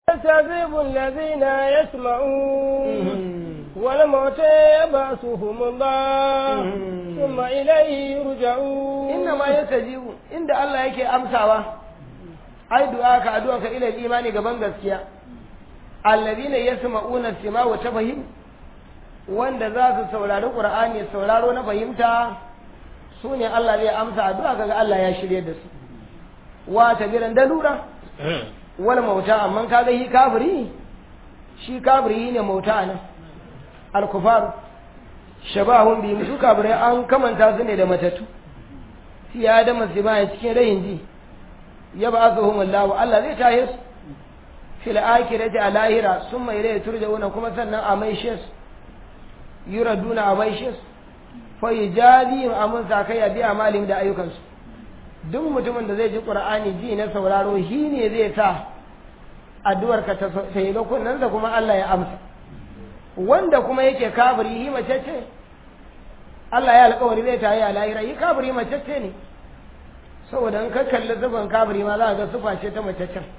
يستجيب الذين يسمعون والموتى يبعثهم الله ثم إليه يرجعون إنما يستجيب عند الله yake amsawa ai du'a ka addu'a ka ila imani gaban gaskiya alladhina yasma'una sima wa tafahim wanda za su saurari qur'ani sauraro na fahimta su ne Allah zai amsa addu'a kaga Allah ya shirye da su wa tabiran da lura wal mauta amma kaga shi kafiri shi kafiri ne mauta nan al kufar shabahun bi su kafirai an kamanta su ne da matattu fi adama sima cikin rayin ji ya ba su Allah Allah zai tahe su fil akhirati a lahira summa ilayhi turja'una kuma sannan a maishe su yuraduna a maishe su fa yujazihim amun sakaya bi amalin da ayyukansu duk mutumin da zai ji qur'ani ji na sauraro shi ne zai sa addu'ar ka ta yi ga kunnansa kuma Allah ya amsa wanda kuma yake kafiri yi mace ce Allah ya alƙawari zai tayi a lahira yi kafiri mace ce ne saboda in ka kalli zuban kafiri ma za ka ga sufa ce ta mace ce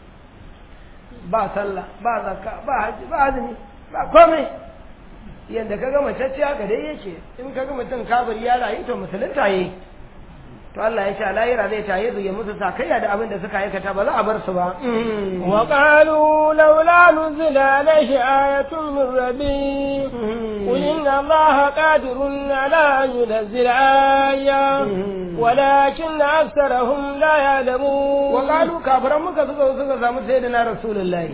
ba sallah ba zakka ba haji ba azumi ba komai yadda ka ga mace ce haka dai yake in ka ga mutum kafiri ya rayu to musulunta yi to Allah ya ce a lahira zai taye su ya musu sakayya da abin da suka aikata ba za a bar su ba wa qalu laula nuzila alayhi ayatun min rabbi qul inna allaha qadirun ala an yunzila aya walakin aktharuhum la ya'lamun wa qalu kafiran muka suka suka samu sayyidina rasulullahi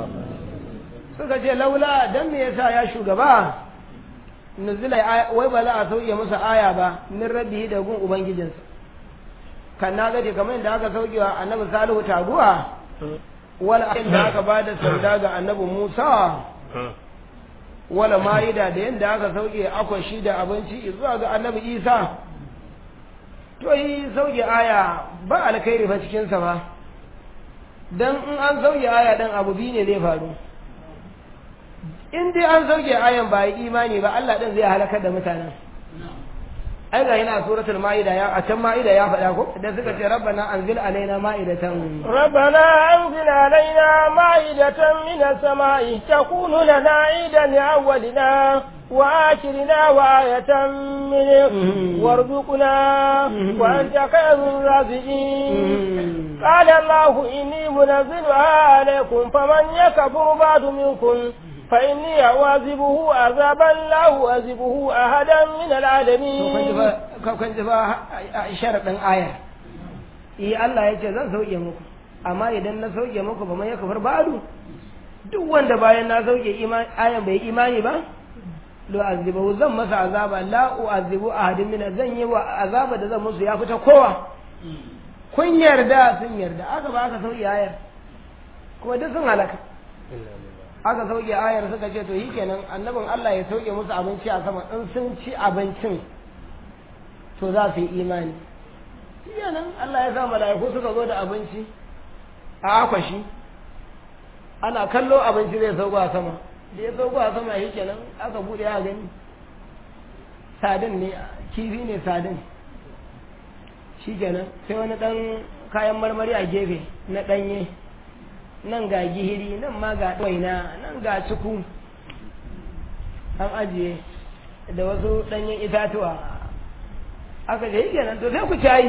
suka ce laula dan me yasa ya shugaba nuzila wai ba za a sauke masa aya ba min rabbihi da gun ubangijinsa kan na gaje kamar yadda aka sauke wa annabi salihu taguwa wala inda aka ba da sanda ga annabi musa wala ma'ida da yadda aka sauke akwashi da abinci zuwa ga annabi isa to yi sauke aya ba alkhairi fa cikinsa ba dan in an sauke aya dan abu biyu ne zai faru in dai an sauke ayan ba yi imani ba Allah din zai halakar da mutanen ai ga yana suratul maida ya a can maida ya faɗa ko da suka ce rabbana anzil alaina ma'idatan rabbana anzil alaina ma'idatan min as-sama'i takunu lana 'idan li'awwalina wa akhirina wa ayatan min warzuqna wa anta khayrul raziqin qala allah inni munazziluha alaykum faman yakfur ba'du minkum فإني أواذبه عذابا لا أواذبه أحدا من العالمين kan ji ba sharaɗin aya eh Allah ya ce zan sauke muku amma idan na sauke muku ba mai kafar ba'du duk wanda bayan na sauke ayan bai imani ba lo azibahu zan masa azaba la uazibu ahadin min zan yi wa azaba da zan musu ya fita kowa kun yarda sun yarda aka ba aka sauke ayar kuma duk sun halaka aka sauke ayar suka ce to yi kenan annabin Allah ya sauke musu abinci a sama in sun ci abincin to za su yi imani shi kenan Allah ya sa mala'iku suka zo da abinci a akwashi ana kallo abinci zai sauko a sama da ya sauko a sama shi kenan aka bude a gani sadin ne kifi ne sadin shi kenan sai wani dan kayan marmari a gefe na danye nan ga gihiri nan ma ga waina nan ga ciku an ajiye da wasu ɗanyen itatuwa aka ce yake nan to sai ku cayi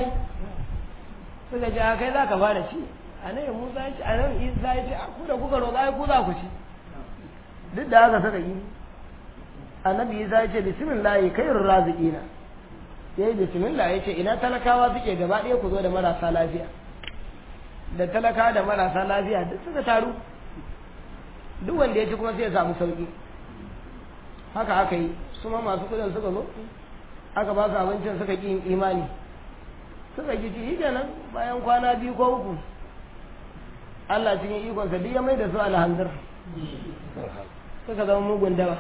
suka ce kai za ka fara ci a nan musa ya ce a nan isa ya ce a ku da kuka roƙa ku za ku ci duk da haka suka yi annabi isa ya ce bismillah khairur raziqina yayi bismillah ya ce ina talakawa suke gaba ɗaya ku zo da marasa lafiya da talaka da marasa lafiya duk suka taru duk wanda ya ci kuma sai ya samu sauki haka aka yi su ma masu kudin suka zo aka ba su abincin suka ƙi imani suka ƙi ci kenan bayan kwana biyu ko uku Allah cikin ikonsa duk ya mai da su alhamdur suka zama mugun dawa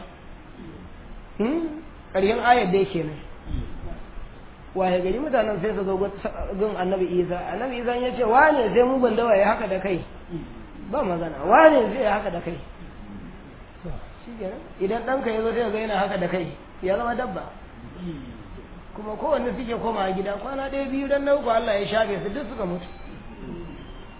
ƙarshen ayar da yake nan waye gari mutanen sai su zo gun annabi isa annabi isa ya ce wane sai mugun dawa ya haka da kai ba magana wane zai ya haka da kai idan ɗanka ya zo sai ga yana haka da kai ya zama dabba kuma kowanne suke koma a gida kwana ɗaya biyu dan nauku Allah ya shafe su duk suka mutu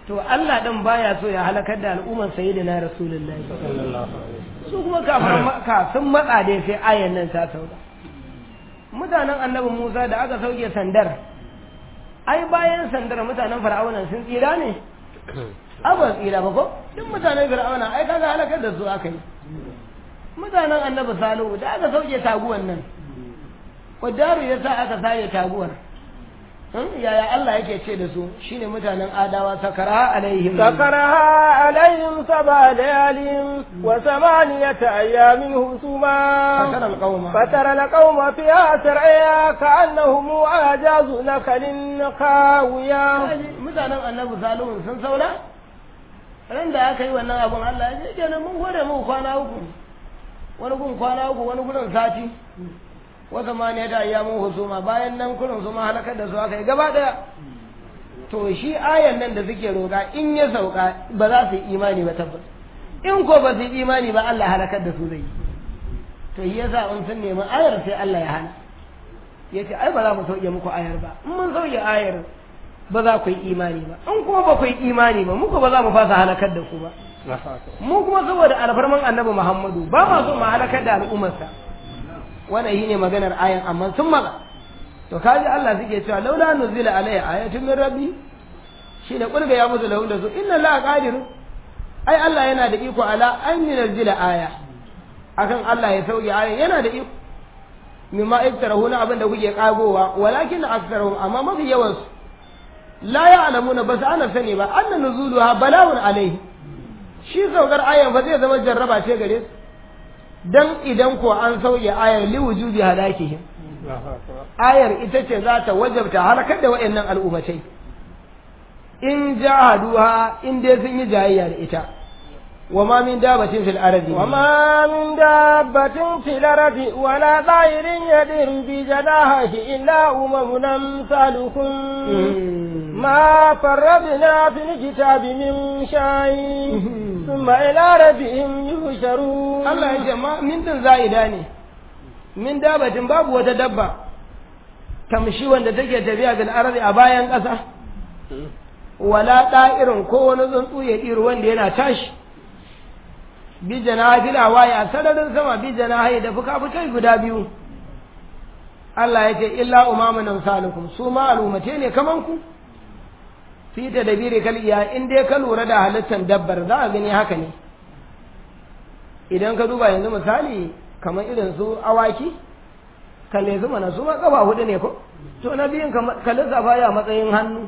to Allah din baya so ya halakar da al'ummar sayyidina rasulullahi su kuma kafin maka sun matsa dai sai ayan nan ta sauka mutanen annabi Musa da aka sauke sandar ai bayan sandar mutanen fir'auna sun tsira ne abin tsira ba ko duk mutanen fir'auna ai kaga halakar da su aka yi mutanen annabi salihu da aka sauke taguwan nan Kwadaru ya sa aka saye taguwar yaya Allah yake ce da su shine mutanen adawa sakara alaihim sakaraha alaihim saba layalin wa samaniyata ayyamin husuma fatara alqauma fatara alqauma fiha sar'a ka'annahum ajazu nakalin qawiya mutanen annabi salihu sun saura ran da aka yi wannan abun Allah ya ce kenan mun gode mu kwana uku wani gun kwana uku wani gurin sati wata ma ne da ayyamin husuma bayan nan kurin su ma halakar da su aka yi gaba daya to shi ayan nan da suke roƙa in ya sauka ba za su yi imani ba tabbas in ko ba su yi imani ba Allah halakar da su zai yi to shi yasa in sun nemi ayar sai Allah ya hana ya ce ai ba za mu sauke muku ayar ba in mun sauke ayar ba za ku yi imani ba in kuma ba ku yi imani ba muku ba za mu fasa halakar da ku ba mu kuma saboda alfarman annabi Muhammadu ba ma so mu halakar da al'ummarsa wannan shine maganar ayan amma sun maza to kaji Allah suke cewa laula nuzila alayya ayatun min rabbi shine kulga ya musu lahu da su inna la qadir ai Allah yana da iko ala an yunzila aya akan Allah ya sauke aya yana da iko mimma iktarahu na abin da kuke kagowa walakin aktharuhum amma mafi yawan su la ya'lamuna bas ana sani ba anna nuzuluha bala'un alaihi shi saukar ayan fa zai zama jarraba ce gare su dan idan ko an sauya ayar li wujubi halakihim ayar ita ce za ta wajabta halakar da waɗannan al'ummatai in jahaduha in dai sun yi jayayya da ita wa ma min dabatin fil ardi wa ma min dabatin fil ardi wa la ta'irin yadiru bi janahihi illa umamun amsalukum ma farradna fil kitabi min shay'in thumma ila rabbihim yuhsharun Allah ya ce ma min din za'ida ne min dabatin babu wata dabba tamshi wanda take tafiya bil ardi a bayan ƙasa wala da'irin ko wani tsuntsu ya ɗiri wanda yana tashi bi janahi waye a sararin sama bi janahi da fuka-fukai guda biyu Allah ya ce illa umamun amsalukum su ma al'ummate ne kaman ku fi ta dabiri kal iya in dai ka lura da halittar dabbar za a gani haka ne idan ka duba yanzu misali kamar irin su awaki kalle su mana su ma kafa hudu ne ko to na biyun ka lissafa ya matsayin hannu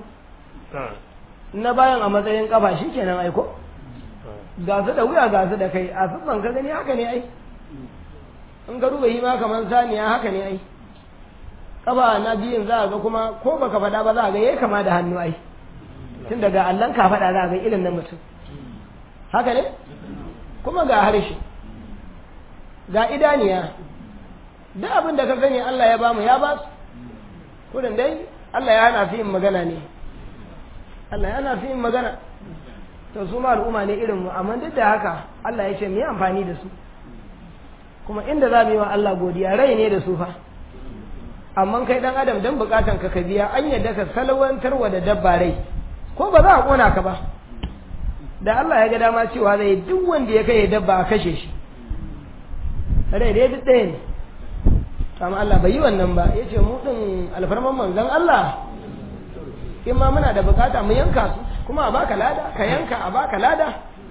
na bayan a matsayin kafa shi kenan aiko ga su da wuya ga su da kai a siffan ka gani haka ne ai in ka duba yi ma kamar saniya haka ne ai kafa na biyun za a ga kuma ko baka faɗa ba za a ga yayi kama da hannu ai tun daga allon ka faɗa za a ga irin na mutum haka ne kuma ga harshe ga idaniya duk abin da ka sani Allah ya bamu ya ba su kudin dai Allah ya hana su yin magana ne Allah ya hana su yin magana to su ma al'umma ne irin mu amma duk da haka Allah ya ce mu yi amfani da su kuma inda za mu yi wa Allah godiya rai ne da su fa amma kai dan adam dan bukatan ka ka biya an yadda ka salwantarwa da dabba rai ko ba za a kona ka ba da Allah ya ga dama cewa zai duk wanda ya kai dabba a kashe shi rai dai duk ɗaya ne amma Allah bai yi wannan ba ya ce mu ɗin alfarman manzon Allah in ma muna da bukata mu yanka su kuma a baka lada ka yanka a baka lada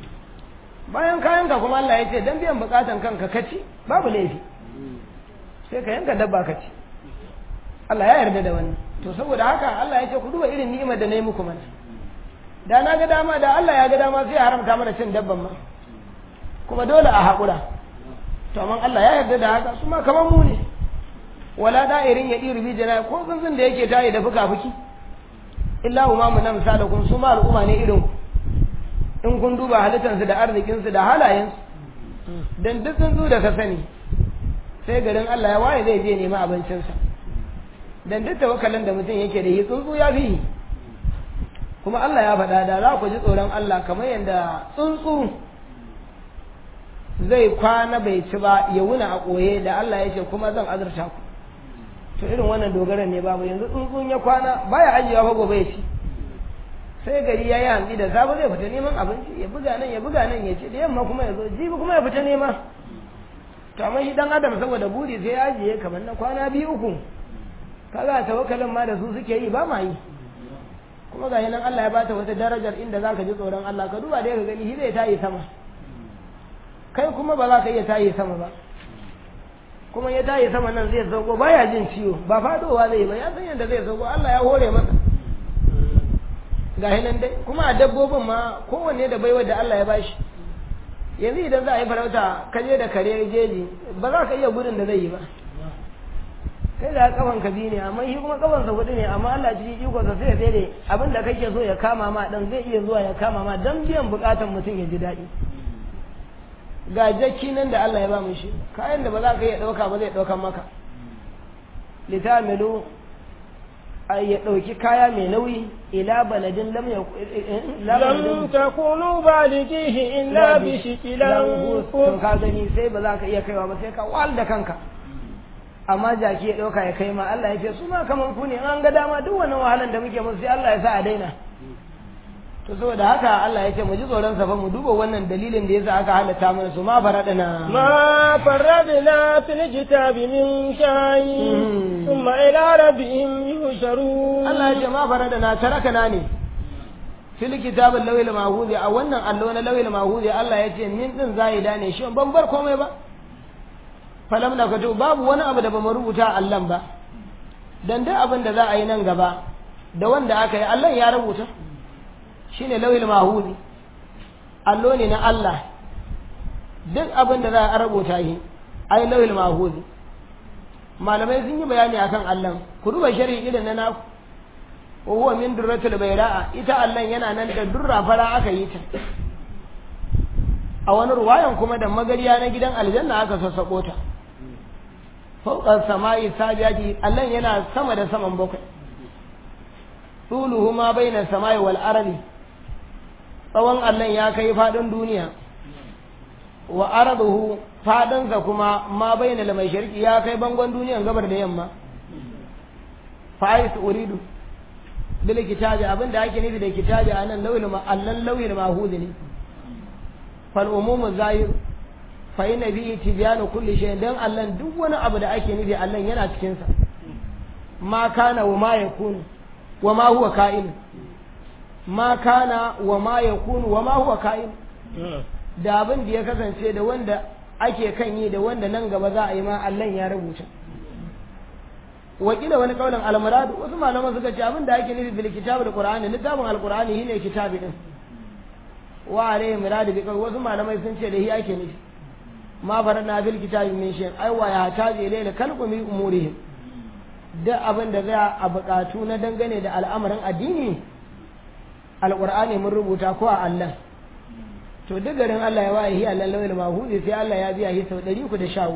bayan ka yanka kuma Allah ya ce dan biyan bukatan kanka kaci babu laifi sai ka yanka dabba ka ci Allah ya yarda da wannan to saboda haka Allah ya ce ku duba irin ni'imar da na yi muku mana da na ga dama da Allah ya ga dama sai ya haramta mana cin dabban ma kuma dole a haƙura to amma Allah ya yarda da haka su ma kamar mu ne wala da'irin ya ɗiri bi jana ko tsuntsun da yake tayi da fuka-fuki illa umamu na misalakun su ma al'umma ne irin in kun duba halittansu da arzikinsu da halayensu dan duk tsuntsu da ka sani sai garin Allah ya waye zai je nemi abincinsa dan duk tawakkalin da mutum yake da yi tsuntsu ya fi kuma Allah ya faɗa da za ku ji tsoron Allah kamar yadda tsuntsu zai kwana bai ci ba ya wuna a ɓoye da Allah ya ce kuma zan azurta ku to irin wannan dogaran ne babu yanzu tsuntsun ya kwana baya ajiyewa fa gobe ya ci sai gari ya yi hantsi da safe zai fita neman abinci ya buga nan ya buga nan ya ce da yamma kuma ya zo jibi kuma ya fita nema to amma shi dan adam saboda buri sai ya ajiye kamar na kwana biyu uku kaga tawakkalin ma da su suke yi ba ma yi kuma ga nan Allah ya bata wata darajar inda zaka ji tsoron Allah ka duba dai ka gani shi zai tayi sama kai kuma ba za ka iya tayi sama ba kuma ya tayi sama nan zai sauko baya jin ciwo ba fadowa zai ba ya san yadda zai sauko Allah ya hore masa ga nan dai kuma a dabbobin ma kowanne da baiwar da Allah ya bashi yanzu idan za a yi farauta ka je da kare jeji ba za ka iya gudun da zai yi ba kai da kafan ka biyu ne amma shi kuma kafan sa hudu ne amma Allah cikin iko sa sai ya tsere abin da kake so ya kama ma dan zai iya zuwa ya kama ma dan biyan bukatan mutum ya ji daɗi ga jakki nan da Allah ya ba mu shi kayan da ba za ka iya ɗauka ba zai ɗaukan maka litamilu ya ɗauki kaya mai nauyi ila baladin lam ya lam takunu balighihi illa bi shikilan to ka gani sai ba za ka iya kaiwa ba sai ka wal da kanka amma jaki ya ɗauka ya kai ma Allah ya ce su ma kaman ku ne an ga dama duk wannan wahalan da muke musu sai Allah ya sa a daina to saboda haka Allah ya ce mu ji tsoron sa fa mu duba wannan dalilin da yasa aka halatta mana su ma faradana ma faradna fil kitabi min shay thumma ila rabbihim yuhsharun Allah ya ce ma faradana tarakana ne fil kitabil lawil mahudi a wannan allo na lawil mahudi Allah ya ce min din zaida ne shi ban bar komai ba falam na kato babu wani abu da bamu rubuta Allah ba dan duk abin da za a yi nan gaba da wanda aka yi Allah ya rubuta shine lawil mahudi allo ne na Allah duk abin da za a rubuta shi ai lawil mahudi malamai sun yi bayani akan Allah ku duba sharhi irin na naku wa huwa min durratul bayra'a ita Allah yana nan da durra fara aka yi ta a wani ruwayan kuma da magariya na gidan aljanna aka sassako ta fauqas sama'i sabiyati Allah yana sama da saman bakwai tuluhu ma baina sama'i wal ardi tsawon Allah ya kai fadin duniya wa arduhu fadansa kuma ma baina al mashriqi ya kai bangon duniyan gabar da yamma fa'is uridu bil kitabi abinda ake nufi da kitabi anan lawil ma allan lawil mahudi ne fal umumu zahir fa inna bi tibyanu kulli shay dan Allah duk wani abu da ake nufi Allah yana cikin sa ma kana wa ma yakunu wa ma huwa ka'in ma kana wa ma yakunu wa ma huwa ka'in da abin da ya kasance da wanda ake kan yi da wanda nan gaba za a yi ma Allah ya rubuta wakila wani kaulin almuradu wasu malaman suka ce abin da ake nufi bil kitabi da qur'ani littafin alqur'ani shine kitabi din wa alayhi muradu bi wasu malamai sun ce da shi ake nufi ma farana bil kitabi min shay ai wa ya taji ilayla kalqu min umurihim da abin da za a buƙatu na dangane da al'amarin addini alqur'ani mun rubuta ko a Allah to duk garin Allah ya waye Allah lawil mahudi sai Allah ya biya shi sau 313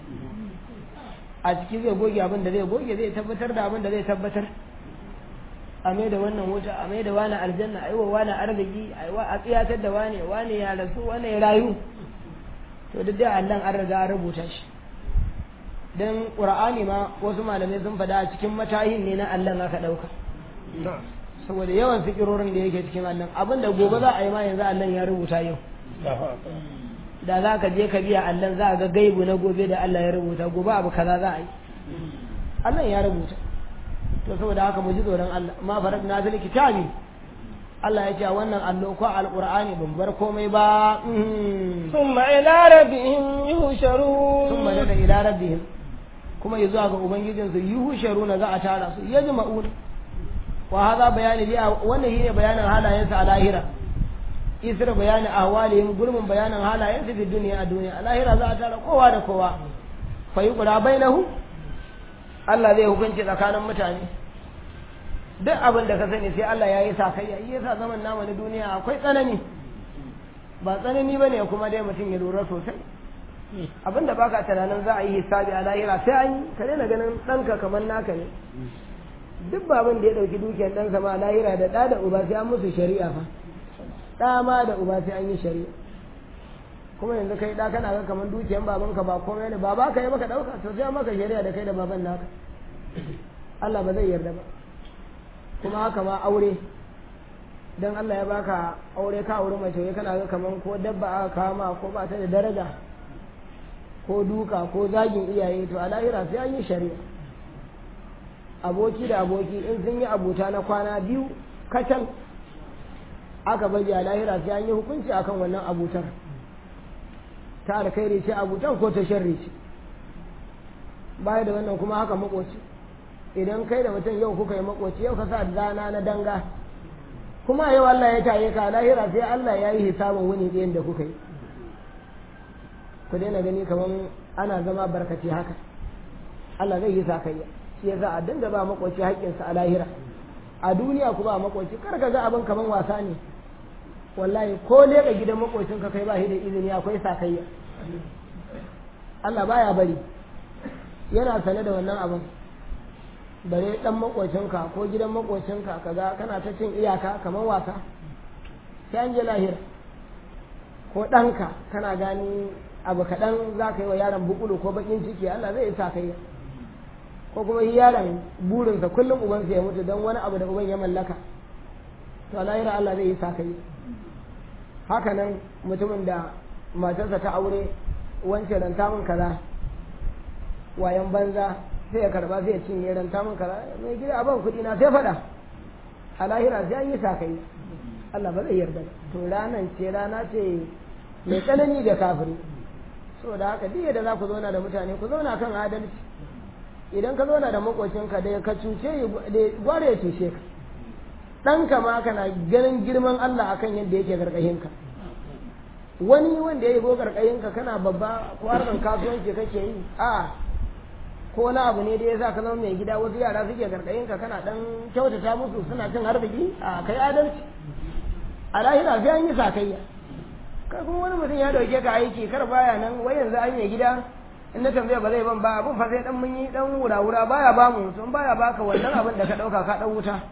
a ciki zai goge abin da zai goge zai tabbatar da abin da zai tabbatar a mai da wannan wuta a mai da wani aljanna a yi wa wani arziki a yi wa a tsiyatar da wani wani ya rasu wani ya rayu to duk da Allah an riga an rubuta shi dan qur'ani ma wasu malamai sun faɗa a cikin matahin ne na Allah aka ɗauka saboda yawan fikirorin da yake cikin Allah abin da gobe za a yi ma yanzu Allah ya rubuta yau da za ka je ka biya Allah za a ga gaibu na gobe da Allah ya rubuta gobe abu kaza za a yi Allah ya rubuta to saboda haka mu ji tsoron Allah ma farat na fil kitabi Allah ya ce wannan allo ko alqur'ani ban bar komai ba thumma ila rabbihim yuhsharun thumma daga ila rabbihim kuma ya zuwa ga ubangijin su yuhsharuna za a tara su yajma'un wa hadha bayani bi wannan shine bayanin halayensa a lahira isra bayani ahwalihim gulmin bayanin halayen su fi duniya a duniya a lahira za a tara kowa da kowa fa yuqra bainahu Allah zai hukunci tsakanin mutane duk abin da ka sani sai Allah ya yi sakayya yi yasa zaman namu na duniya akwai tsanani ba tsanani bane kuma dai mutum ya lura sosai abin da baka tunanin za a yi hisabi a lahira sai an yi ka daina ganin ɗanka kamar naka ne duk babin da ya ɗauki dukiyar ɗansa ma a lahira da ɗa da uba sai an musu shari'a fa ɗa ma da uba sai an yi shari'a kuma yanzu kai ɗa kana ga kamar dukiyar babanka ba komai ne ba ka yi maka ɗauka to sai maka shari'a da kai da baban naka Allah ba zai yarda ba kuma haka ma aure dan Allah ya baka aure ka aure mace wai kana ga kaman ko dabba aka kama ko ba ta da daraja ko duka ko zagin iyaye to a lahira sai an yi shari'a aboki da aboki in sun yi abuta na kwana biyu kacal aka baje a lahira sai an yi hukunci akan wannan abutar ta alkhairi ce abutan ko ta sharri ce baya da wannan kuma haka makoci idan kai da mutum yau kuka yi makoci yau ka sa rana na danga kuma yau Allah ya taye ka lahira sai Allah ya yi hisabin wuni ɗayan da kuka yi ku daina gani kamar ana zama barkaci haka Allah zai yi sakayya shi yasa a dinga ba makoci haƙƙinsa a lahira a duniya ku ba makoci kar ka ga abin kamar wasa ne wallahi ko leƙa gidan makocin ka kai ba shi da izini akwai sakayya Allah baya bari yana sane da wannan abin bare dan makocinka ko gidan makocinka kaga kana ta cin iyaka kamar wasa sai an je lahira ko ɗanka kana gani abu kaɗan za ka yi wa yaron bukulu ko bakin ciki Allah zai sa kai ko kuma yi yaron burinsa kullum ubansa ya mutu don wani abu da uban ya mallaka to a lahira Allah zai yi sa kai haka nan mutumin da matarsa ta aure wancan ranta min kaza wayan banza sai ya karba sai ya cinye ranta min kaza mai gida a ban kuɗi na sai faɗa a lahira sai an yi sa kai Allah ba zai yarda to ranan ce rana ce mai tsanani da kafiri saboda haka duk yadda za ku zauna da mutane ku zauna kan adalci idan ka zauna da makocinka da ka cuce gware ya cuce ka ɗanka ma kana ganin girman Allah akan yadda yake gargashinka wani wanda ya yi go gargashinka kana babba ko harkar kasuwanci kake yi a ko wani abu ne da ya sa ka zama mai gida wasu yara suke gargashinka kana dan kyautata musu suna cin arziki a kai adalci a lahira sai an yi sakayya kai kuma wani mutum ya dauke ka aiki kar baya nan wai yanzu an yi gida in na tambaya ba zai ban ba abun fa sai dan mun yi dan wura-wura baya ba mu sun baya baka wannan abin da ka dauka ka dan wuta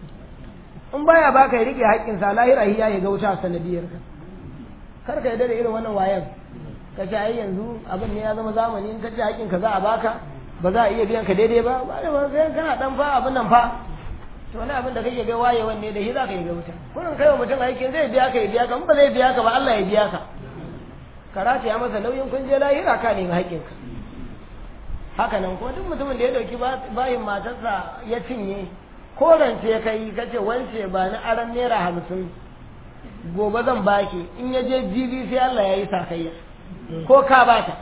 in baya baka ya rike haƙƙin sa lahira hiya ya ga wuta sanadiyar ka kar ka yarda da irin wannan wayan ka ce ai yanzu abin ne ya zama zamani in ka ce haƙƙin ka za a baka ba za a iya biyan ka daidai ba ba da sai kana dan fa abin nan fa to wani abin da kake ga wayewan ne da shi za ka yi ga wuta kullum kai wa mutum aikin zai biya ka ya biya ka in ba zai biya ka ba Allah ya biya ka karata ya masa nauyin kun je lahira ka nemi haƙƙinka haka nan kuma duk mutumin da ya dauki bayin matarsa ya cinye ko rance ya kai ka ce wance ba na aran naira hamsin gobe zan baki in ya je jibi sai Allah ya yi sakayya ko ka bata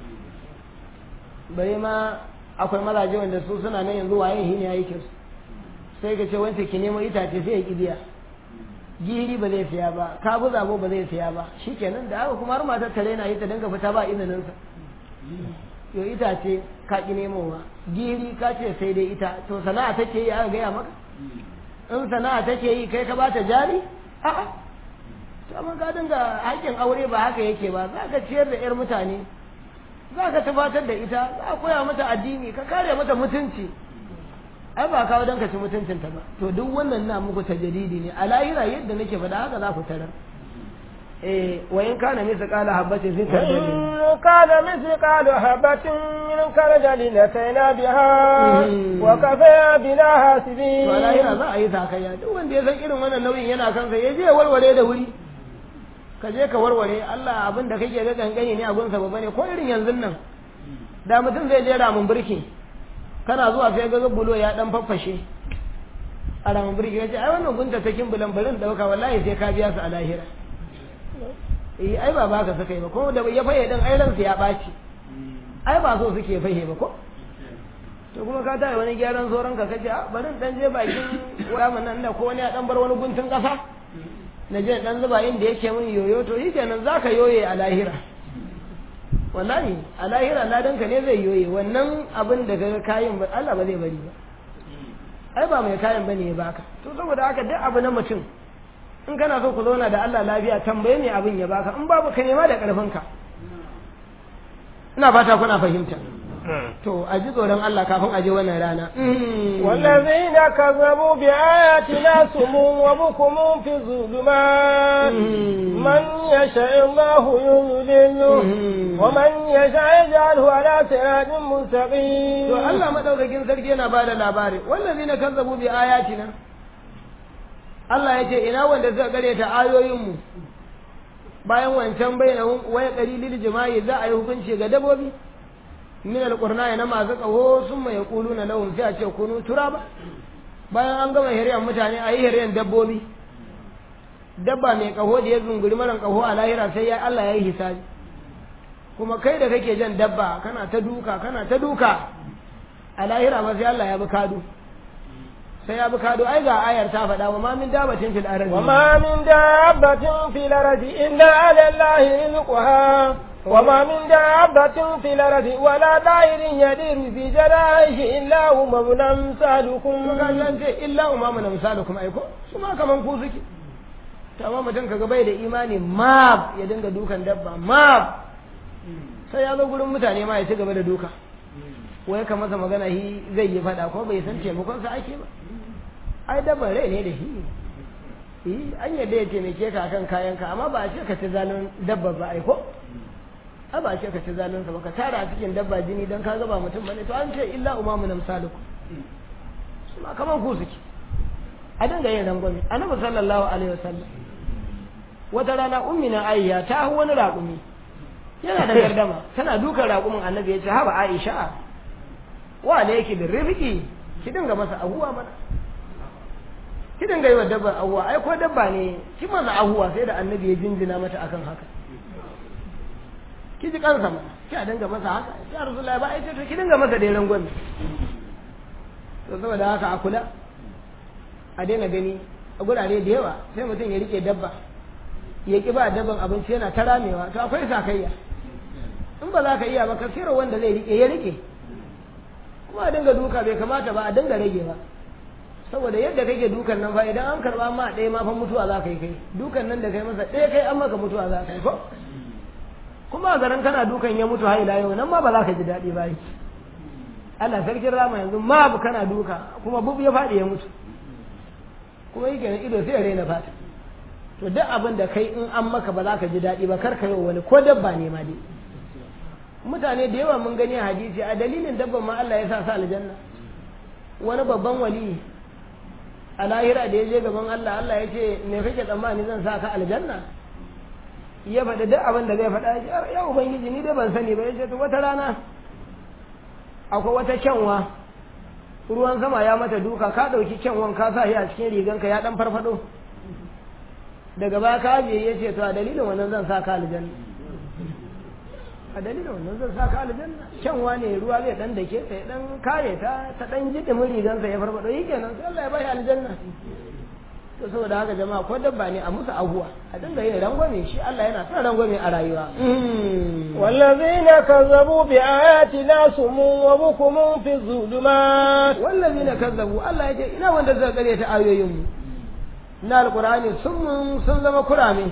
bare ma akwai mazaje wanda su suna nan yanzu waye hin ya yi kyau sai ka ce wance ki nemo itace sai ya kibiya giri ba zai siya ba kabu zabo ba zai siya ba shikenan da haka kuma har matar tare na yi ta dinga fita ba izinin sa yo itace ka ki nemowa giri ka ce sai dai ita to sana'a take yi aka gaya maka in sana'a take yi kai ka bata jari a'a to amma ka dinga haƙƙin aure ba haka yake ba za ka ciyar da yar mutane za ka tabbatar da ita za ka koya mata addini ka kare mata mutunci ai ba kawo don ka ci mutuncinta ba to duk wannan na muku tajaridi ne a lahira yadda nake faɗa haka za ku tarar eh wa in kana misa qala habatin fi kardali kana misa qala habatin min kardali la sayna biha wa kafa bina hasibi to a lahira za a yi sakayya duk wanda ya san irin wannan nauyin yana kansa ya je warware da wuri ka je ka warware Allah abin da kake ga gangane ne abun sa babba ne ko irin yanzu nan da mutum zai je ramin birki kana zuwa sai ga bulo ya dan faffashe a ramin birki ya ce ai wannan gunta ta kimbulan barin dauka wallahi sai ka biya su a lahira eh ai ba baka suka yi ba ko da ya faye din ai ransu ya baci ai ba so suke fahe ba ko to kuma ka tare wani gyaran zoron ka kace a barin dan je bakin ramin nan da ko wani ya dan bar wani guntun kasa na je dan zuba inda yake min yoyo to shi kenan zaka yoye a lahira wallahi a lahira ladanka ne zai yoye wannan abin da kaga kayan ba Allah ba zai bari ba ai ba mai kayan bane ya baka to saboda haka duk abu na mutum in kana so ku zauna da Allah lafiya tambaye me abin ya baka in babu ka nema da karfinka ina fata kuna fahimta to a ji tsoron Allah kafin a je wannan rana والذين كذبوا بآياتنا سم وبكم في الظلمات من يشاء الله يضلله ومن يشاء يجعله على صراط to مستقيم Allah madaukakin sarki yana bada labari wallazina kazzabu bi ayatina Allah ya ce ina wanda suka gare ta ayoyinmu bayan wancan bayyana waya qalilil jima'i za a yi hukunci ga dabobi min alqurna na masu kaho sun mai yaquluna lahum sai a ce kunu turaba bayan an gama hiriyan mutane a yi hiriyan dabbobi dabba mai kaho da ya zunguri maran kaho a lahira sai ya Allah ya yi hisabi kuma kai da kake jan dabba kana ta duka kana ta duka a lahira ma sai Allah ya bi kadu sai ya bi kado ai ga ayar ta faɗa wa ma min dabatin fil ardi wa ma min dabatin fil ardi illa ala allahi rizquha wa ma min dabatin fil ardi wala da'irin yadiru fi jarahi illa huma namsalukum to ga nan ce illa huma namsalukum ai ko su ma kaman ku suke to amma mutum kaga bai da imani ma ya dinga dukan dabba ma sai ya zo gurin mutane ma ya ci gaba da duka wai ka masa magana shi zai yi faɗa ko bai san taimakon sa ake ba ai dabban rai ne da shi yi an yadda ya taimake ka akan kayan ka amma ba a ce ka ci zalun dabba ba ai ko a ba a ce ka ci zalun sa ba ka tara a cikin dabba jini dan ka gaba mutum bane to an ce illa umamu namsalukum su ma kaman ku suke a dinga yin rangwame annabi sallallahu alaihi wasallam wata rana ummina ayya ta hu wani raƙumi yana da gardama tana dukan raƙumin annabi ya ce haba aisha wa da yake da rifiki ki dinga masa abuwa mana ki dinga yi wa dabbar abuwa ai ko dabba ne ki masa abuwa sai da annabi ya jinjina mata akan haka ki ji kansa mana ki a dinga masa haka ya rasulullahi ba ai ce to ki dinga masa dai rangwame to saboda haka a kula a daina gani a gurare da yawa sai mutum ya rike dabba ya ki ba dabban abinci yana ta ramewa to akwai sakayya in ba za ka iya ba ka sira wanda zai rike ya rike kuma a dinga duka bai kamata ba a dinga rage ba saboda yadda kake dukan nan fa idan an karba ma ɗaya ma fa mutuwa za ka yi kai dukan nan da kai masa ɗaya kai an maka mutuwa za ka yi ko kuma a garin kana dukan ya mutu har ila yau nan ma ba za ka ji daɗi ba Allah sarkin rama yanzu ma bu kana duka kuma bub ya faɗi ya mutu kuma yake nan ido sai ya raina fata to duk abin da kai in an maka ba za ka ji daɗi ba kar ka yi wani ko dabba ne ma dai mutane da yawa mun gani a hadisi a dalilin dabban ma Allah ya sa su aljanna wani babban wali a lahira da ya je gaban Allah Allah ya ce me kake tsammani zan sa ka aljanna ya faɗi duk abin da zai faɗa ya ubangiji ni dai ban sani ba ya ce to wata rana akwai wata kyanwa ruwan sama ya mata duka ka ɗauki kyanwan ka sa shi a cikin riganka ya ɗan farfado daga baya ka ajiye ya ce to a dalilin wannan zan sa ka aljanna a dalilin wannan zan sa ka aljanna kyanwa ne ruwa zai dan dake sai dan kare ta ta dan ji dimin rigansa ya farfado yi kenan sai Allah ya bai aljanna to saboda haka jama'a ko dabba ne a musu abuwa a dinga yin rangwame shi Allah yana son rangwame a rayuwa wallazina kazzabu bi ayatina sumun wa bukumun fi zulumat wallazina kazzabu Allah ya ce ina wanda zai gare ta ayoyin mu na alqur'ani sun sun zama kurame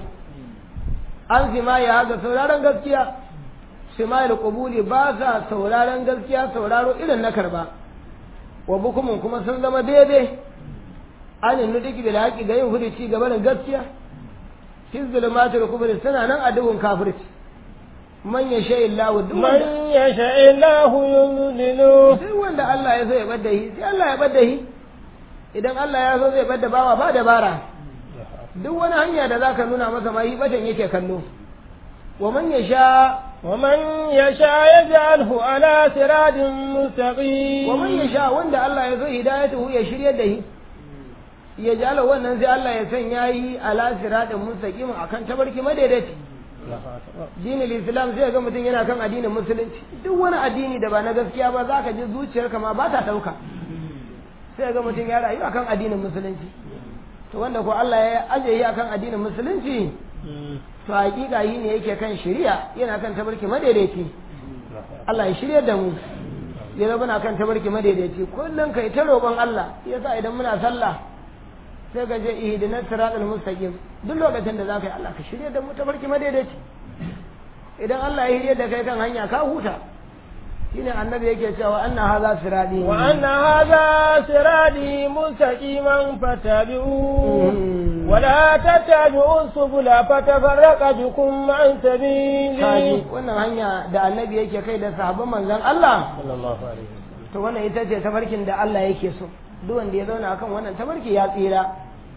an zima ya ga sauraron gaskiya simayil qubuli ba sa sauraron gaskiya sauraro irin na karba wa bukumun kuma sun zama daidai an yi duk bil haƙi ga yin hudici gaba da gaskiya fi zulumatul kubri suna nan a duhun kafirci man ya sha illahu duk man ya sha illahu yuzlilu sai wanda Allah ya so ya bada shi sai Allah ya bada shi idan Allah ya so zai bada bawa ba dabara duk wani hanya da zaka nuna masa ma yi batan yake kallo wa man ya sha ومن يشاء يجعله على صراط مستقيم ومن يشاء وند الله يزو هدايته ya shirye da shi ya jala wannan sai Allah ya sanya yi ala siratin mustaqim akan tabarki madaidaci dinin islam sai ga mutum yana kan addinin musulunci duk wani addini da ba na gaskiya ba zaka ji zuciyarka ma ba ta dauka sai ga mutum ya rayu akan addinin musulunci to wanda ko Allah ya aje yi akan addinin musulunci to hakika yi ne yake kan shari'a yana kan tabarki madaidaici Allah ya shirya da mu ya zama na kan tabarki madaidaici kullum kai ta roƙon Allah yasa idan muna sallah sai ka je ihdinas siratal mustaqim duk lokacin da zaka yi Allah ka shirya da mu tabarki madaidaici idan Allah ya shirya da kai kan hanya ka huta shine annabi yake cewa anna hadha siradi wa anna hadha siradi mustaqiman fattabi'u wa la tattabi'u subula fatafarraqa bikum an sabili kaji wannan hanya da annabi yake kai da sahabban manzon Allah sallallahu alaihi to wannan ita ce tafarkin da Allah yake so duk wanda ya zauna akan wannan tafarki ya tsira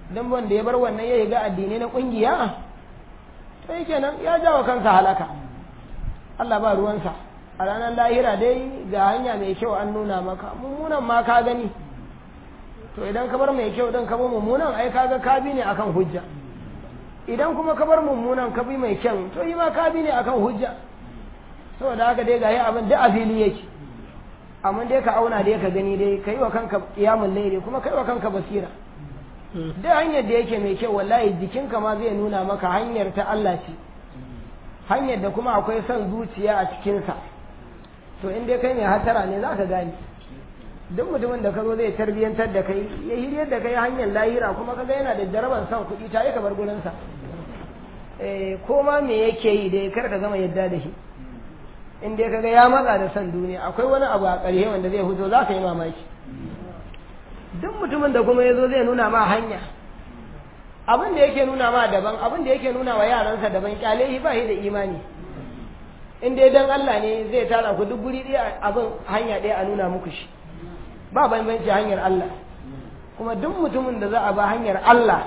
dan wanda ya bar wannan ya ga addini na kungiya to kenan ya jawo kansa halaka Allah ba ruwansa a ranar lahira dai ga hanya mai kyau an nuna maka mummunan ma ka gani to idan ka bar mai kyau din ka bar mummunan ai kaga ka bi ne akan hujja idan kuma ka bar mummunan ka bi mai kyan to yi ma ka bi ne akan hujja saboda haka dai gayi abin da a fili yake amma dai ka auna dai ka gani dai ka yi wa kanka kiyamun laili kuma ka yi wa kanka basira da hanyar da yake mai kyau wallahi jikinka ma zai nuna maka hanyar ta Allah ce hanyar da kuma akwai son zuciya a cikinsa to in dai kai mai hatara ne za ka gane duk mutumin da ka zo zai tarbiyyantar da kai ya hiryar da kai hanyar lahira kuma kaga yana da jaraban son kuɗi ta yi ka bar gurinsa ko ma me yake yi dai kar ka gama yadda da shi in dai kaga ya matsa da son duniya akwai wani abu a ƙarshe wanda zai fito za ka yi mamaki duk mutumin da kuma ya zo zai nuna ma hanya abin da yake nuna ma daban abin da yake nuna wa yaransa daban kyale shi ba shi da imani in dai dan Allah ne zai tara ku duk guri ɗaya abin hanya ɗaya a nuna muku shi ba bambanci hanyar Allah kuma duk mutumin da za a ba hanyar Allah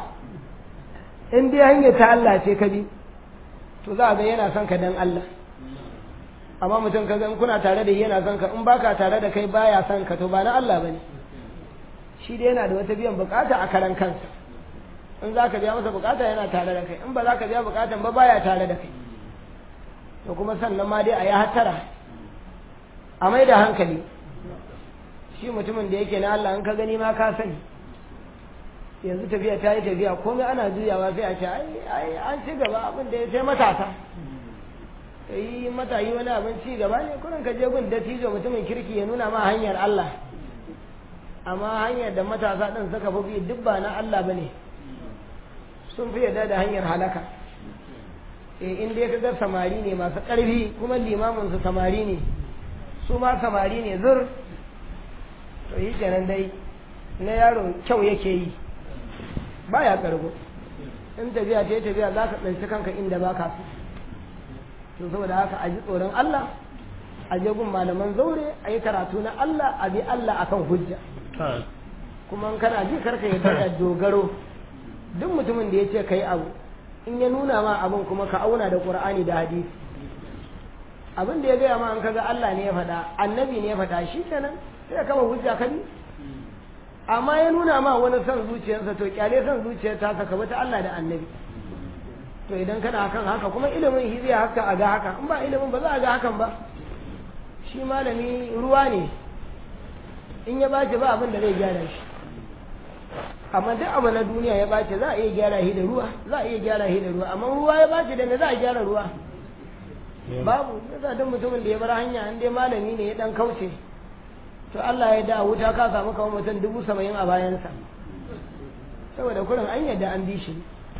in dai hanyar ta Allah ce ka bi to za a ga yana son ka dan Allah amma mutum ka gan kuna tare da yana son ka in baka tare da kai baya son ka to ba na Allah bane shi dai yana da wata biyan bukata a karan kansa in za ka biya masa bukata yana tare da kai in ba za ka biya bukatan ba baya tare da kai to kuma sannan ma dai a yi hattara a mai da hankali shi mutumin da yake na Allah in ka gani ma ka sani yanzu tafiya ta yi tafiya komai ana juyawa sai a ce ai an ci gaba abin da ya sai matasa yi matayi wani abin ci gaba ne kurin ka je gun dattijo mutumin kirki ya nuna ma hanyar Allah amma hanyar da matasa ɗin suka fi duk ba na Allah ba ne sun fi yarda da hanyar halaka eh in dai kaga samari ne masu ƙarfi kuma limamin su samari ne su ma samari ne zur to yi kenan dai na yaro kyau yake yi baya kargo in tafiya ce tafiya za ka tsanci kanka inda ba ka so to saboda haka a ji tsoron Allah a je gun malaman zaure a yi karatu na Allah a bi Allah akan hujja kuma in kana ji karka ya da dogaro duk mutumin da ya ce kai abu in ya nuna ma abin kuma ka auna da qur'ani da hadisi abin da ya gaya ma an kaga Allah ne ya faɗa annabi ne ya faɗa shi kenan sai kama hujja ka bi amma ya nuna ma wani son zuciyarsa to kyale son zuciyar ta saka ta Allah da annabi to idan kana kan haka kuma ilimin shi zai haka a ga haka in ba ilimin ba za a ga hakan ba shi malami ruwa ne in ya bace ba abin da zai gyara shi amma duk abu na duniya ya bace za a iya gyara shi da ruwa za a iya gyara shi da ruwa amma ruwa ya bace da me za a gyara ruwa babu yasa duk mutumin da ya bar hanya in dai malami ne ya dan kauce to Allah ya da wuta ka samu kamar mutum dubu saba'in a bayansa saboda kurin an yadda an bi shi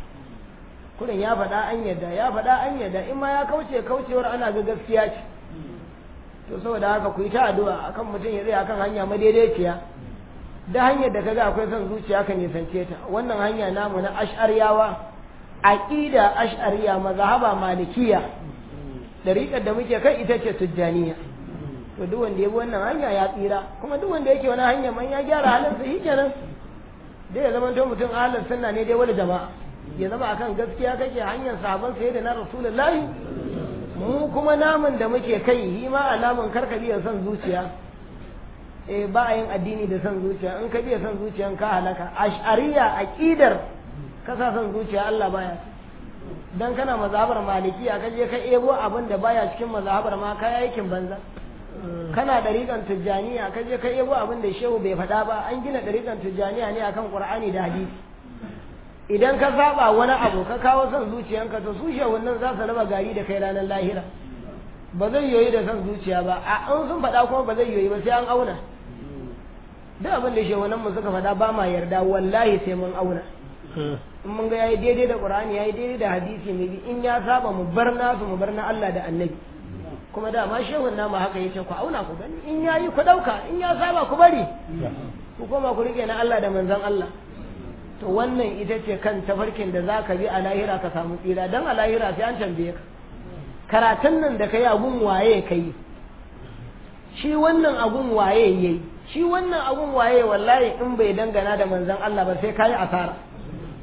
kurin ya faɗa an yadda ya faɗa an yadda in ma ya kauce kaucewar ana ga gaskiya ce to saboda haka ku yi ta addu'a akan mutum ya tsaya akan hanya madaidaiciya da hanyar da kaga akwai son zuciya ka nisance ta wannan hanya namu na ash'ariyawa aqida ash'ariya mazhaba malikiya dariƙar da muke kai ita ce tujjaniya to duk wanda ya bi wannan hanya ya tsira kuma duk wanda yake wani hanya man ya gyara halinsa shi kenan dai ya zama to mutum ahlus sunna ne dai wani jama'a ya zama akan gaskiya kake hanyar sahabban sai da na rasulullahi mu kuma namun da muke kai yi ma alamun karka biya son zuciya eh ba a yin addini da son zuciya in ka biya son zuciya ka halaka ash'ariya aqidar ka sa son zuciya Allah baya dan kana mazhabar malikiya ka je ka ebo abin da baya cikin mazhabar ma ka aikin banza kana dariƙan tijjaniya ka je ka ebo abin da shehu bai faɗa ba an gina dariƙan tijjaniya ne akan qur'ani da hadisi idan ka saba wani abu ka kawo son zuciyanka to su nan za su raba gari da kai ranar lahira ba zai yoyi da son zuciya ba a an sun faɗa kuma ba zai yoyi ba sai an auna duk abin da shehunan mu suka faɗa ba ma yarda wallahi sai mun auna in mun ga yayi daidai da qur'ani yayi daidai da hadisi ne in ya saba mu bar nasu mu bar na Allah da annabi kuma dama shehun namu haka yace ku auna ku gani in yayi ku dauka in ya saba ku bari ku koma ku rike na Allah da manzon Allah to wannan ita ce kan tafarkin da zaka bi a lahira ka samu tsira dan a lahira sai an tambaye ka karatun nan da kai agun waye kai shi wannan agun waye yayi shi wannan agun waye wallahi in bai dangana da manzon Allah ba sai kai asara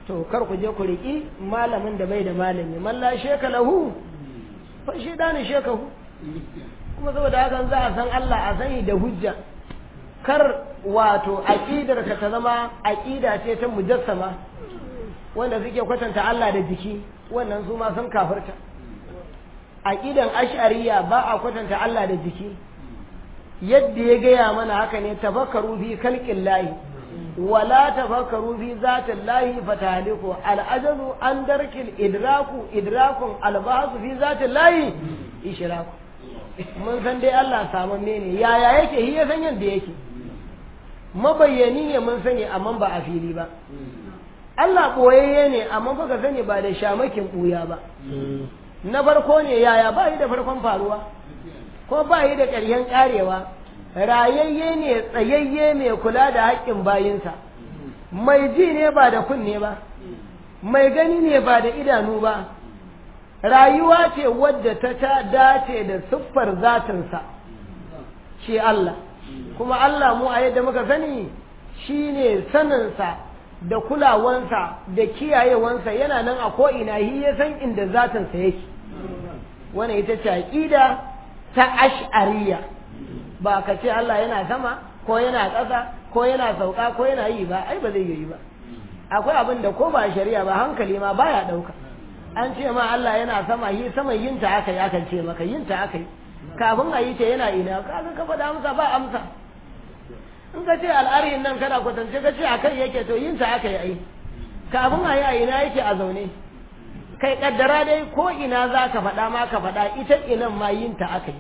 to kar ku je ku riƙi malamin da bai da malami man la sheka lahu fa shedani shekahu kuma saboda hakan za a san Allah a sani da hujja kar wato aqidar ka ta zama aqida ce ta mujassama wanda suke kwatanta Allah da jiki wannan su ma sun kafirta aqidan ash'ariya ba a kwatanta Allah da jiki yadda ya gaya mana haka ne tafakkaru fi khalqin lahi wala tafakkaru fi zatin lahi fatahliku al'ajazu an darkil idraku idrakun albasu fi zatin lahi ishraku mun san dai Allah samanne ne yaya yake shi ya san yadda yake mabayyani ne mun sani amma ba a fili ba Allah ɓoyayye ne amma baka sani ba da shamakin ɓuya ba na farko ne yaya ba yi da farkon faruwa ko ba yi da ƙarshen ƙarewa rayayye ne tsayayye mai kula da haƙƙin bayinsa mai ji ne ba da kunne ba mai gani ne ba da idanu ba rayuwa ce wadda ta ta dace da siffar zatinsa shi Allah kuma Allah mu a yadda muka sani shi ne saninsa da kulawansa da kiyayewansa yana nan a ko'ina shi ya san inda zatinsa yake wani ita ce aƙida ta ash'ariya ba ka ce Allah yana sama ko yana ƙasa ko yana sauka ko yana yi ba ai ba zai yi ba akwai abin da ko ba shari'a ba hankali ma baya ɗauka an ce ma Allah yana sama yi sama yin ta aka yi akan ce maka yin ta aka yi kafin a yi ta yana ina kaga ka faɗa amsa ba amsa in ka ce al'arihin nan kana kwatance ka ce a kai yake to yin ta aka yi ai kafin a yi a ina yake a zaune kai kaddara dai ko ina za ka faɗa ma ka faɗa ita inan ma yin ta aka yi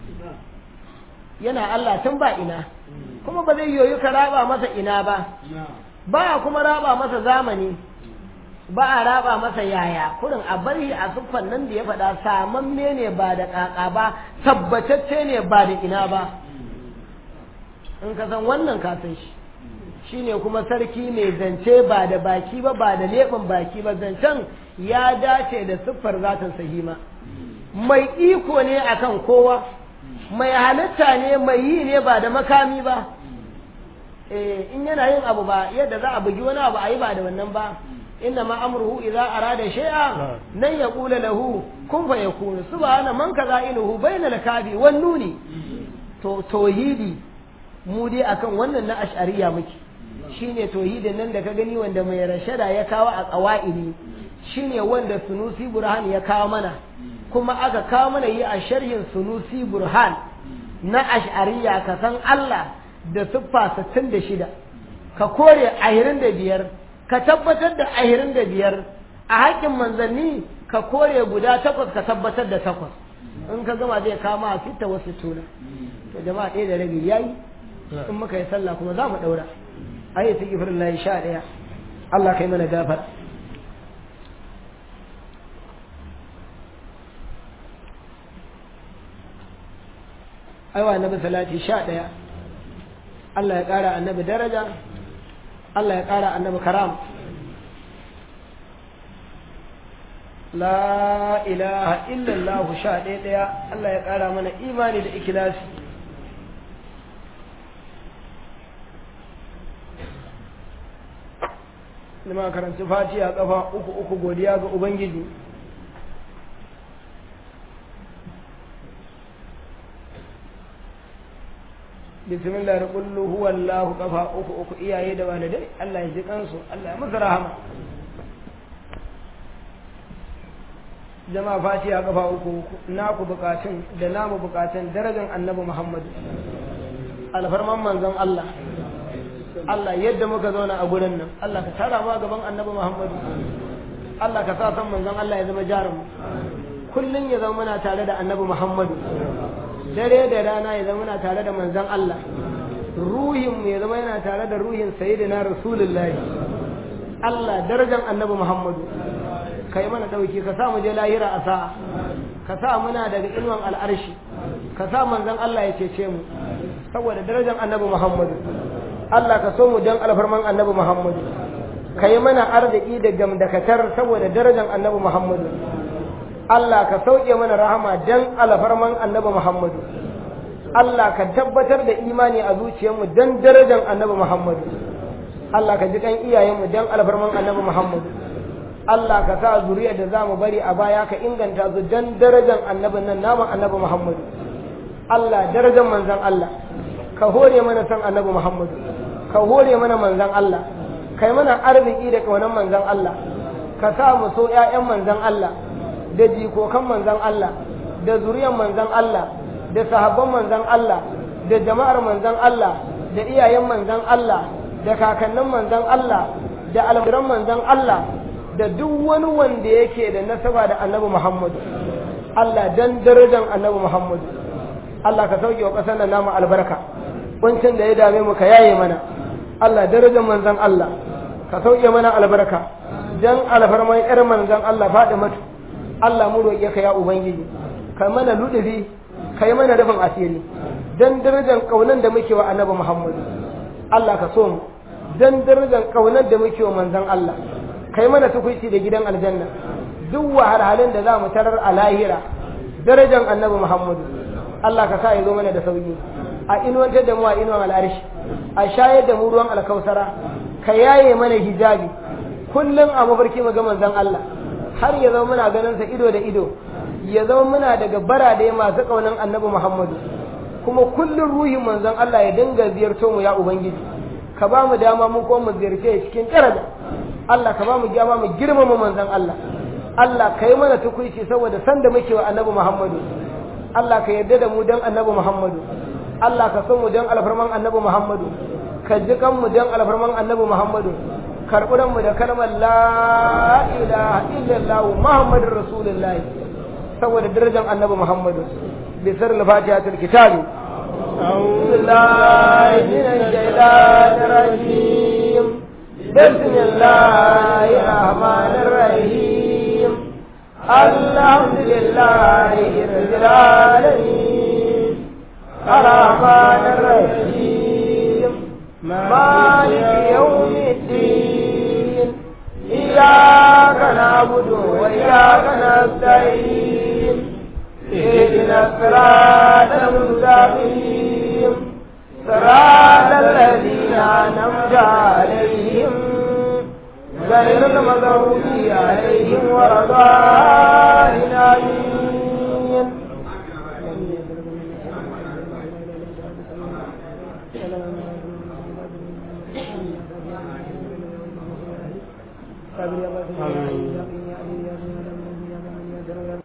yana Allah tun ba ina kuma ba zai yoyi ka raba masa ina ba ba kuma raba masa zamani ba a raba masa yaya kurin a bari a siffan nan da ya faɗa samamme ne ba da ƙaƙa ba tabbatacce ne ba da ina ba in ka san wannan ka san shi shine kuma sarki mai zance ba da baki ba ba da leɓen baki ba zancen ya dace da siffar zatin sahima mai iko ne akan kowa mai halitta ne mai yi ne ba da makami ba in yana yin abu ba yadda za a bugi wani abu a yi ba da wannan ba inna ma amruhu idza arada shay'a nan yaqula lahu kun fa yakunu subhana man kaza iluhu bainal kafi wan nuni to tauhidi mu dai akan wannan na ash'ariya muke shine tauhidin nan da ka gani wanda mai rashada ya kawo a qawaidi shine wanda sunusi burhan ya kawo mana kuma aka kawo mana yi a sharhin sunusi burhan na ash'ariya ka san Allah da siffa 66 ka kore 25 ka tabbatar da 25 a haƙƙin manzanni ka kore guda takwas ka tabbatar da takwas in ka gama zai kama a fita wasu tuna to jama'a ɗaya da rabi yayi in muka yi sallah kuma za mu ɗaura ayi ta gifirin layi sha ɗaya Allah kai mana gafar aiwa annabi salati sha ɗaya Allah ya ƙara annabi daraja Allah ya ƙara annabi karam la ilaha illallah sha ɗaya ɗaya Allah ya ƙara mana imani da ikilasi Lima karanci fatiha kafa uku uku godiya ga Ubangiji. bismillah da kullu huwa Allah kafa uku uku iyaye da walidai Allah ya ji kansu Allah ya musu rahama jama'a fatiha kafa uku uku naku bukatun da namu bukatun darajar annabi Muhammad alfarman manzon Allah Allah yadda muka zauna a gurin nan Allah ka tara ma gaban annabi Muhammad Allah ka sa san manzon Allah ya zama jarum kullun ya zama muna tare da annabi Muhammad dare da rana ya zama yana tare da manzon Allah ruhin mu ya zama yana tare da ruhin sayyidina rasulullahi Allah darajar annabi Muhammadu kai mana dauki ka sa mu je lahira a sa'a ka sa muna daga inuwan al'arshi ka sa manzon Allah ya cece mu saboda darajar annabi Muhammadu Allah ka so mu dan alfarman annabi Muhammadu kai mana arziki da gamdakatar saboda darajar annabi Muhammadu Allah ka sauke mana rahama dan alfarman annabi Muhammadu Allah ka tabbatar da imani a zuciyarmu dan darajar annabi Muhammadu Allah ka ji kan iyayenmu dan alfarman annabi Muhammad Allah ka sa zuriyar da zamu bari a baya ka inganta su dan darajar annabin nan namu annabi Muhammad Allah darajar manzon Allah ka hore mana san annabi Muhammad ka hore mana manzon Allah kai mana arziki da kaunan manzon Allah ka sa mu so ƴaƴan manzon Allah da jikokan manzon Allah da zuriyar manzon Allah da sahabban manzon Allah da jama'ar manzon Allah da iyayen manzon Allah da kakannin manzon Allah da almuran manzon Allah da duk wani wanda yake da nasaba da annabi Muhammad Allah dan darajar annabi Muhammad Allah ka sauke wa ƙasar nan namu albarka kuncin da ya dame mu ka yaye mana Allah darajar manzon Allah ka sauke mana albarka dan alfarman yar manzon Allah faɗi matu Allah mu roƙe ka ya ubangiji ka mana ludufi kai mana rufin asiri dan darajar kaunan da muke wa annabi Muhammad Allah ka so mu dan darajar kaunar da muke wa manzon Allah kai mana tukuici da gidan aljanna duk wahalhalun da za mu tarar a lahira darajar annabi Muhammad Allah ka sa ya zo mana da sauki a inuwantar da mu a inuwan al'arshi a shayar da mu ruwan alkausara ka yaye mana hijabi kullum a mafarki mu ga manzon Allah har ya zama muna ganin sa ido da ido ya zama muna daga barade masu kaunan annabi Muhammadu kuma kullum ruhin manzon Allah ya dinga ziyarto mu ya ubangiji ka ba mu dama mu ko mu ziyarce cikin daraja Allah ka ba mu dama mu girmama manzon Allah Allah ka yi mana tukuici saboda san da muke wa annabi Muhammadu Allah ka yarda da mu dan annabi Muhammadu Allah ka so mu dan alfarman annabi Muhammadu ka ji kan mu dan alfarman annabi Muhammadu karɓi mu da kalmar la ilaha illallah Muhammadur Rasulullah saboda darajar annabi Muhammadu bi sirril fatihatul kitabi أعوذ بالله من الشيطان الرجيم بسم الله الرحمن الرحيم الحمد لله رب العالمين الرحمن الرحيم مالك يوم الدين إياك نعبد وإياك نستعين اهدنا الصراط المستقيم صراط الذين أنعمت عليهم غير المغضوب عليهم ولا الضالين آمين آمين